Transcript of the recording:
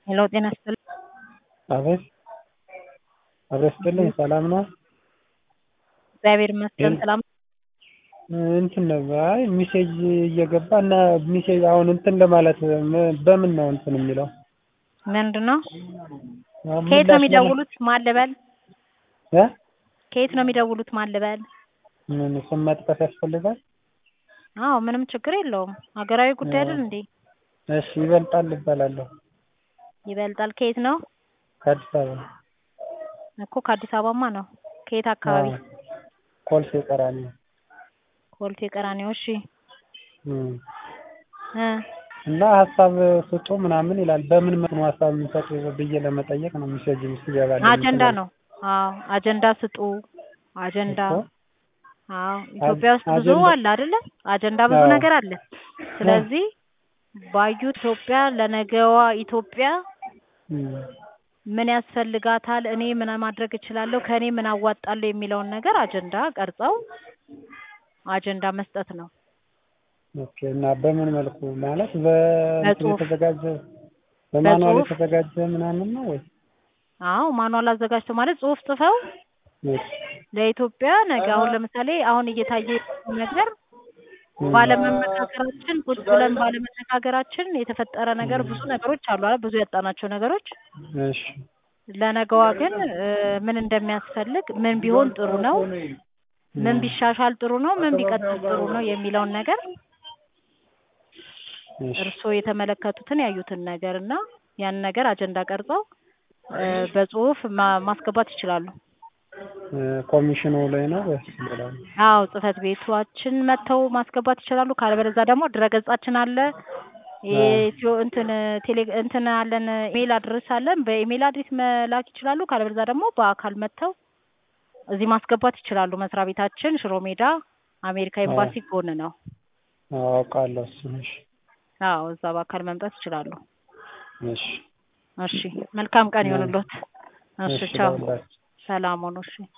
ሄሎ ጤና ይስጥልኝ። አቤት አቤት ይስጥልኝ ሰላም ነው? እግዚአብሔር ይመስገን ሰላም እንትን ነው አይ ሚሴጅ እየገባ እና ሚሴጅ አሁን እንትን ለማለት በምን ነው እንትን የሚለው? ምንድን ነው? ከየት ነው የሚደውሉት? ማን ልበል? እ ከየት ነው የሚደውሉት? ማን ልበል? ምን ስም መጥቀስ ያስፈልጋል? አዎ ምንም ችግር የለውም። ሀገራዊ ጉዳይ አይደል እንዴ? እሺ ይበልጣል እባላለሁ። ይበልጣል ከየት ነው? ከአዲስ አበባ እኮ ከአዲስ አበባማ ነው። ከየት አካባቢ? ኮልፌ ቀራኒዮ። ኮልፌ ቀራኒዮ። እሺ እም እ እና ሀሳብ ስጡ ምናምን ይላል። በምን መልኩ ነው ሀሳብ የምንሰጥ ብዬ ለመጠየቅ ነው ሚሴጅ ሲገባልኝ። አጀንዳ ነው። አዎ አጀንዳ ስጡ። አጀንዳ እኮ አዎ ኢትዮጵያ ውስጥ ብዙ አጀንዳ- አለ አይደለ? አጀንዳ ብዙ አዎ። ነገር አለ። ስለዚህ ባዩ ኢትዮጵያ ለነገዋ ኢትዮጵያ እም ምን ያስፈልጋታል፣ እኔ ምን ማድረግ እችላለሁ፣ ከእኔ ምን አዋጣለሁ የሚለውን ነገር አጀንዳ ቀርጸው አጀንዳ መስጠት ነው። ኦኬ እና በምን መልኩ ማለት በእንትን በጽሁፍ የተዘጋጀ በማኑዋል በጽሁፍ የተዘጋጀ ምናምን ነው ወይ? አዎ ማኑዋል አዘጋጅተው ማለት ጽሁፍ ጽፈው እሺ ለኢትዮጵያ ነገ አሁን ለምሳሌ አሁን እየታየ ያለው ነገር እም ባለመመካከራችን ቁጭ ብለን ባለመነጋገራችን የተፈጠረ ነገር ብዙ ነገሮች አሉ አይደል? ብዙ ያጣናቸው ነገሮች እሺ ለነገዋ ግን እ ምን እንደሚያስፈልግ ምን ቢሆን ጥሩ ነው፣ ምን እም ቢሻሻል ጥሩ ነው፣ ምን ቢቀጥል ጥሩ ነው የሚለውን ነገር እሺ እርስዎ የተመለከቱትን ያዩትን ነገር እና ያን ነገር አጀንዳ ቀርጸው እ በጽሁፍ ማ- ማስገባት ይችላሉ። እ ኮሚሽኑ ላይ ነው ወይስ ሌላ ነው? አዎ ጽህፈት ቤቷችን መጥተው ማስገባት ይችላሉ። ካለበለዚያ ደግሞ ድረገጻችን አለ የኢትዮ እንትን ቴሌ እንትን አለን ኢሜል አድሬስ አለን። በኢሜል አድሬስ መላክ ይችላሉ። ካለበለዚያ ደግሞ በአካል መጥተው እዚህ ማስገባት ይችላሉ። መስሪያ ቤታችን ሽሮ ሜዳ አሜሪካ አዎ ኤምባሲ ጎን ነው። አዎ አውቃለሁ እሱን። እሺ አዎ እዛ በአካል መምጣት ይችላሉ። እሺ እሺ መልካም ቀን እም ይሁንልዎት። እሺ እሺ ቻው፣ ለሁላችሁ ሰላም ሁኑ። እሺ